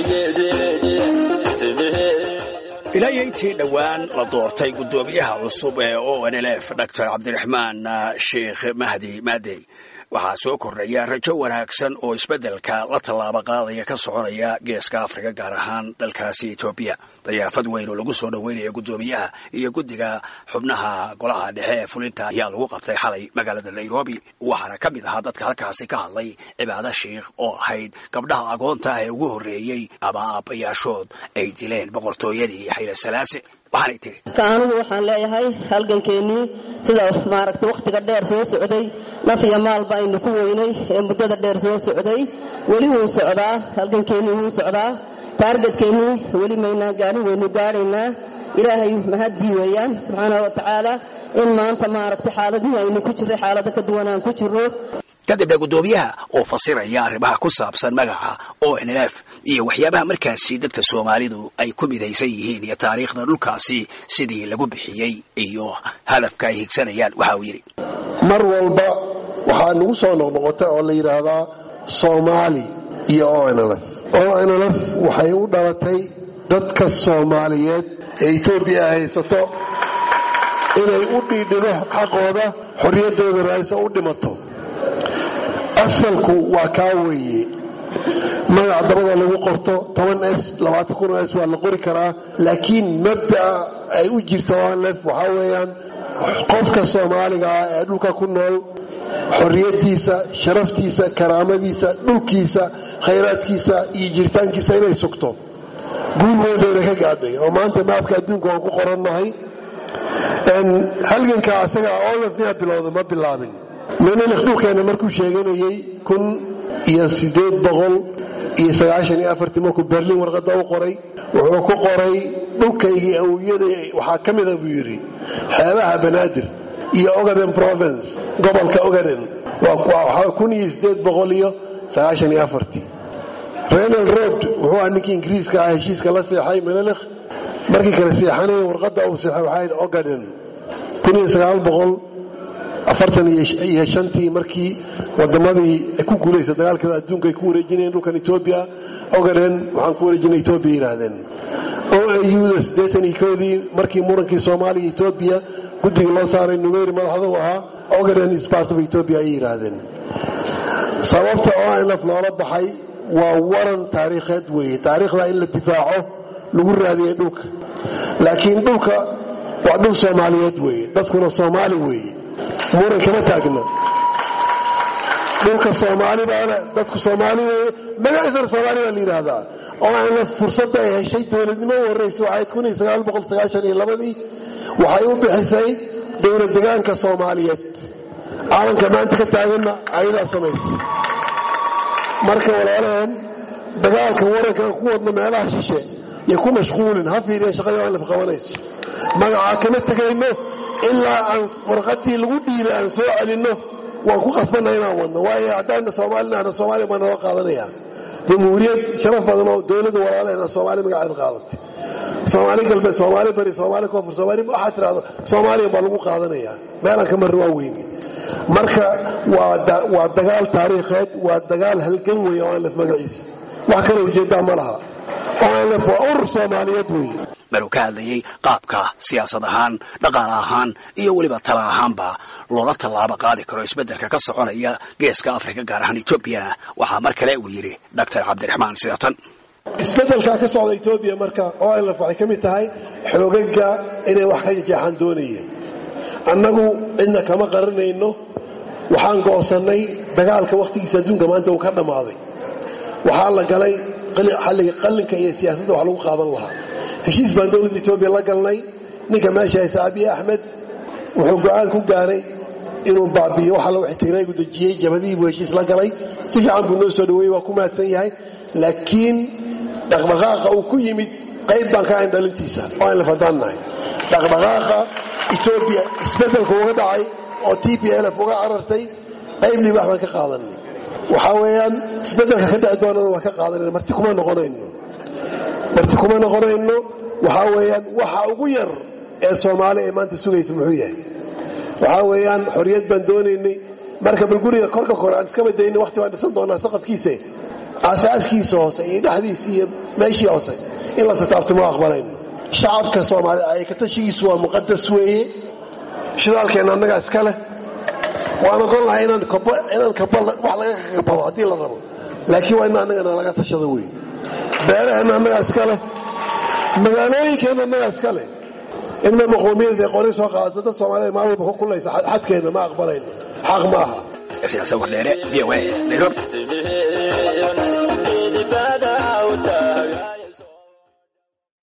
ilaa iyo intii dhowaan la doortay guddoomiyaha cusub ee o n l f doctor cabdiraxmaan sheekh mahdi maadey waxaa soo kordhaya rajo wanaagsan oo isbeddelka la tallaabo qaadaya ka soconaya geeska afrika gaar ahaan dalkaasi etoobiya dayaafad weyn oo lagu soo dhoweynaya guddoomiyaha iyo guddiga xubnaha golaha dhexe ee fulinta ayaa lagu qabtay xalay magaalada nairobi waxaana ka mid ahaa dadka halkaasi ka hadlay cibaado sheikh oo ahayd gabdhaha agoonta ah ee ugu horreeyey ama aabbayaashood ay dileen boqortooyadii xayla salaase waxaanay tiri anigu waxaan leeyahay halgankeenii sida maaragtay wakhtiga dheer soo socday naf iyo maalba aynu ku weynay ee muddada dheer soo socday weli wuu socdaa halgankeennii wuu socdaa taargetkeenii weli maynaan gaadhin waynu gaadhaynaa ilaahay mahaddii weeyaan subxaana wa tacaala in maanta maaragtay xaaladihii aynu ku jirray xaalado ka duwan aan ku jirro kadibna guddoomiyaha oo fasiraya arrimaha ku saabsan magaca o n l f iyo waxyaabaha markaasi dadka soomaalidu ay ku midaysan yihiin iyo taariikhda dhulkaasi sidii lagu bixiyey iyo hadafka ay higsanayaan waxa uu yidhi mar walba waxaa nagu soo noqnoqota oo la yidhaahdaa soomaali iyo o n l f o n l f waxay u dhalatay dadka soomaaliyeed ee etoobiya haysato inay u dhiidhido xaqooda xorriyaddooda raayso u dhimato asalku waa kaa weeye magac dabada lagu qorto toban s labaatan kun s waa la qori karaa laakiin mabda'a ay u jirto onlef waxaa weeyaan qofka soomaaliga ah ee dhulka ku nool xorriyaddiisa sharaftiisa karaamadiisa dhulkiisa khayraadkiisa iyo jiritaankiisa inay sugto guul weynbayna ka gaadhay oo maanta maabka adduunka waan ku qorannahay halganka asaga onlef miyaa bilowda ma bilaabin menelekh dhulkeenna markuu sheeganayey kun iyo siddeed boqol iyo sagaashan iyo afartii markuu berliin warqadda u qoray wuxuu ku qoray dhulkaygii awiyada waxaa ka mida buu yidhi xeebaha banaadir iyo ogaden province gobolka ogaden waa kun iyo siddeed boqol iyo sagaashan iyo afartii renal road wuxuu ah ninkii ingiriiska ah heshiiska la seexay menelekh markii kale seexanaya warqadda uu seexay waxaa ogaden kun iyo sagaal boqol afartan iyo shantii markii wadamadii ku guulaysa dagaalkada adduunka ay ku wareejinayeen dhulkan etoobiya ogaden waxaan ku wareejinay etoobiya yidhaahdeen o auda siddeetan iyo koodii markii murankii soomaaliya etoobiya guddiga loo saaray numeyri madaxda u ahaa ogaden is part of etoobiya ayay yidhaahdeen sababta onlf loola baxay waa waran taariikheed weeye taariikhda in la difaaco lagu raadiyey dhulka laakiin dhulka waa dhul soomaaliyeed weeye dadkuna soomaali weeye muran kama taagna dhulka soomaalibaana dadku soomaali weye magaciisana soomaali baa la yidhaahdaa oo aanla fursadda ay heshay dowladnimo u horraysa waxayd kun iyo sagaal boqol sagaashan iyo labadii waxay u bixisay dowlad degaanka soomaaliyeed caalanka maanta ka taaganna ayadaa samaysa marka walaalaheen dagaalka warankaan ku wadno meelaha shishe iyo ku mashquulin ha fiiriya shaqadii aan laf qabanayso magacaa kama tegayno ilaa aan warqadii lagu dhiibay aan soo celinno waan ku qasbanna inaan wadno waayo haddaana soomaalinaana soomaaliya baa nala qaadanaya jamhuuriyad sharaf badan oo dowladda walaalahena soomaali magaceeda qaadatay soomaali galbeed soomaali bari soomaali koonfur soomaali waxaa tidhahdo soomaaliya baa lagu qaadanaya meelaan ka marri waa weyne marka waa dagaal taariikheed waa dagaal halgan weeye oo aanlef magaciisa wax kale ujeeddaa ma laha oo aanlef waa urur soomaaliyeed weeye maruu ka hadlayey qaabka siyaasad ahaan dhaqaale ahaan iyo weliba tala ahaanba loola tallaabo qaadi karo isbeddelka ka soconaya geeska afrika gaar ahaan etoobiya waxaa mar kale uu yidhi doctor cabdiraxmaan sidatan isbeddelkaa ka socda etoobiya marka onlf waxay ka mid tahay xoogaga inay wax ka jeexaan doonayeen annagu cidna kama qarinayno waxaan go'sannay dagaalka wakhtigiisa adduunka maanta uu ka dhammaaday waxaa la galay xalliga qallinka iyo siyaasadda wax lagu qaadan lahaa heshiis baan dowladda etoobiya la galnay ninka meesha haysa abiy axmed wuxuu go'aan ku gaaray inuu baabi'iyo waxa la ixtiraagu dejiyey jabadihii buu heshiis la galay si fiican buu noo soo dhaweeyey waa ku mahadsan yahay laakiin dhaqdhaqaaqa uu ku yimid qayb baan ka ahayn dhalintiisa oo aan la fadaan nahay dhaqdhaqaaqa etoobiya isbeddelka uga dhacay oo t p lf uga carartay qayb libaax baan ka qaadanay waxaa weeyaan isbeddelka ka dhici doonana waan ka qaadanayna marti kuma noqonayno marti kuma noqonayno waxaa weeyaan waxa ugu yar ee soomaali ee maanta sugaysa muxuu yahay waxaa weeyaan xorriyad baan doonaynay marka bal guriga korka kore aan iska badayna waqti baan dhisan doonaa saqafkiise aasaaskiisa hoose iyo dhexdiisa iyo meeshii hoose in la tataabto ma aqbalayno shacabka soomaalida ay ka tashigiisu waa muqadas weeye shidaalkeenna annagaa iska leh waan oqon lahay inaan kaba wax laga kabado haddii la rabo laakiin waa in annagana laga tashado wey beeraheenna annagaa iska leh magaalooyinkeenna annagaa iska leh inna maqoomiyada qori soo qaadato dad soomaalida maalwalba ku kulaysa xadkeenna ma aqbalayno xaq ma aha siyaasa wardheere v o a nairobi